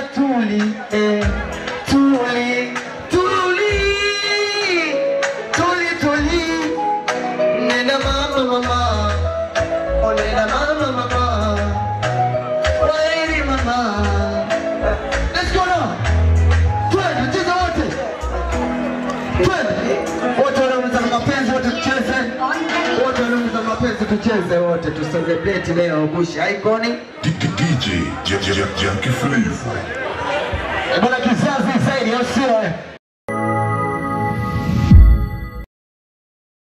tuli eh, tuli tuli tuli tuli nenda mama mama oh nenda mama mama Kwaheri mama let's go now twende cheza wote twende wote wanaouza mapenzi wote tucheze wote wanaouza mapenzi tucheze wote tuselebrate leo Bush Icon DJ Jackie Flavor. Eh, bwana